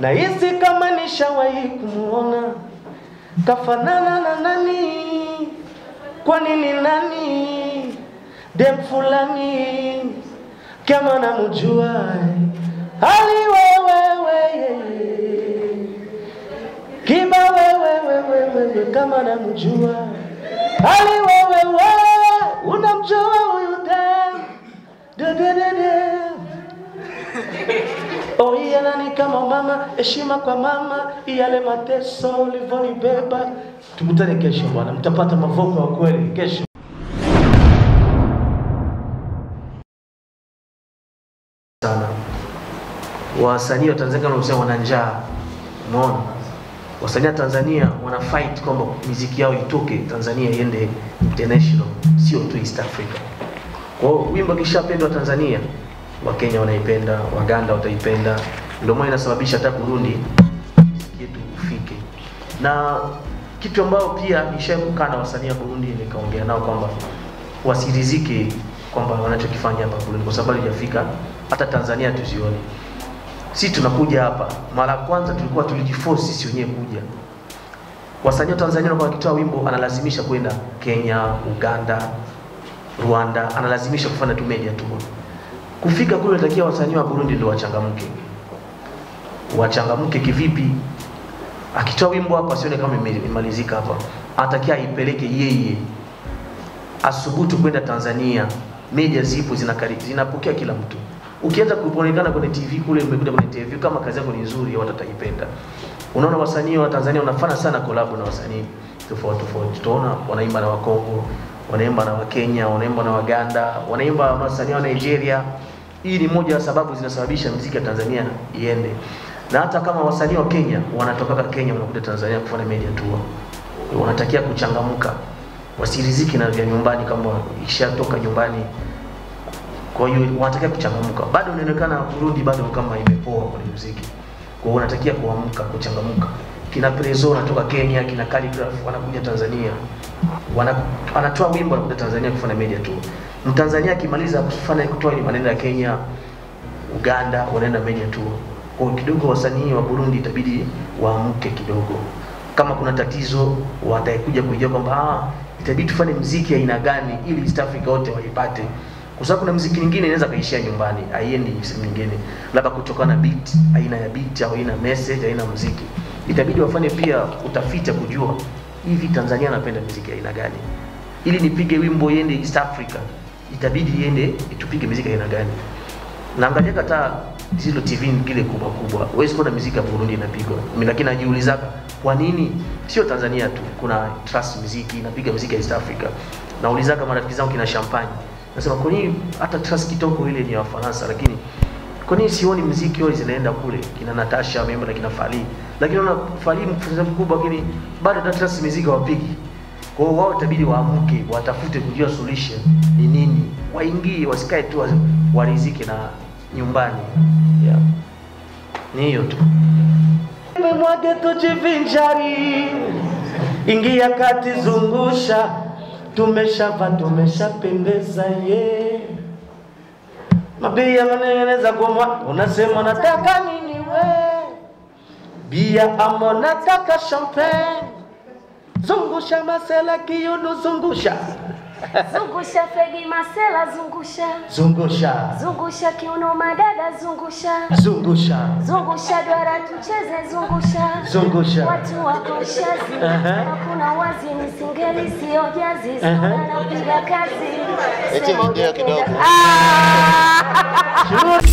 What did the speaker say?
nahisi kama nishawahi kumuona, kafanana na nani? Kwa nini nani? Dem fulani kama namjua, hali wewewe kiba wewewewewe kama namjua, hali wewewe unamjua huyu dem dededede Oh, iya nani kama mama, heshima kwa mama, yale mateso ulivyonibeba. Tukutane kesho bwana, mtapata mavoko ya kweli kesho. sana wasanii wa Tanzania kama unasema wana njaa, umeona wasanii wa Tanzania wana fight kwamba miziki yao itoke Tanzania iende international, sio tu East Africa. Kwa hiyo wimbo kishapendwa Tanzania, Wakenya wanaipenda, Waganda wataipenda, ndio maana inasababisha hata Burundi muziki yetu ufike. Na kitu ambayo pia nishakukaa na wasanii wa Burundi nikaongea nao kwamba wasirizike kwamba wanachokifanya hapa Burundi kwa sababu halijafika hata Tanzania tuzione. Si tunakuja hapa mara ya kwanza tulikuwa tulijiforce sisi wenyewe kuja. Wasanii wa Tanzania wanakuwa wakitoa wimbo analazimisha kwenda Kenya, Uganda, Rwanda, analazimisha kufanya tu media tour. Kufika kule natakia wasanii wa Burundi ndio wachangamke. Wachangamke kivipi? Akitoa wimbo hapa sione kama ime- imemalizika hapa. Anatakia aipeleke yeye asubutu kwenda Tanzania. Media zipo zinakari, zinapokea kila mtu. Ukianza kuonekana kwenye TV kule, umekuja kwenye TV, kama kazi yako ni nzuri, watu wataipenda. Unaona wasanii wa Tanzania wanafanya sana collab na wasanii tofauti tofauti. Tunaona wanaimba na Wakongo, wanaimba na Wakenya, wanaimba na Waganda, wanaimba na wasanii wa Nigeria. Hii ni moja ya sababu zinasababisha muziki wa Tanzania iende. Na hata kama wasanii wa Kenya wanatoka Kenya wanakuja Tanzania kufanya media tour. Wanatakia kuchangamka. Wasiriziki na vya nyumbani kama ishatoka nyumbani kwa hiyo wanatakiwa kuchangamka. Bado inaonekana Burundi bado kama imepoa kwenye muziki. Kwa hiyo wanatakiwa kuamka, kuchangamka. Kina Prezo wanatoka Kenya, kina Calligraph wanakuja Tanzania. Wana, anatoa wimbo anakuja Tanzania kufanya media tour. Mtanzania akimaliza kufanya kutoa maneno ya Kenya, Uganda wanaenda media tour. Kwa hiyo kidogo wasanii wa Burundi itabidi waamke kidogo. Kama kuna tatizo watakuja kujua kwamba ah, itabidi tufanye mziki aina gani ili East Africa wote waipate kwa sababu kuna mziki nyingine inaweza kaishia nyumbani, haiendi sehemu nyingine, labda kutokana na beat, aina ya beat au aina message, aina muziki. Itabidi wafanye pia utafiti wa kujua hivi Tanzania anapenda muziki aina gani, ili nipige wimbo iende East Africa, itabidi iende tupige muziki aina gani. Naangalia hata zile TV kile kubwa kubwa, huwezi kuona muziki ya Burundi inapigwa, Mimi lakini najiulizaka kwa nini sio Tanzania tu, kuna trust muziki inapiga muziki ya East Africa. Naulizaka marafiki zangu kina Champagne Nasema kwa nini hata Trust Kitoko ile ni ya Wafaransa, lakini kwa nini sioni muziki wao zinaenda kule kina Natasha wameimba na kina Fally, lakini unaona Fally mfanya mkubwa, lakini bado hata Trust muziki hawapigi. Kwa hiyo wao itabidi waamke, watafute kujua solution ni nini, waingie, wasikae tu wa- warizike na nyumbani. Yeah. Ni hiyo tu. Mwage tujivinjari, ingia kati, zungusha tumeshava tumeshapendeza ye mabia manengeneza goma unasema nataka nini we bia ama nataka champagne zungusha masela kiuno zungusha Zungusha Fegi Masela, zungusha zungusha zungusha kiuno madada, zungusha zungusha zungusha duara, tucheze zungusha zungusha watu wako shazi, Aha. hakuna wazi, ni singeli sio jazi, Aha. sana napiga kazi Eti video kidogo. Ah!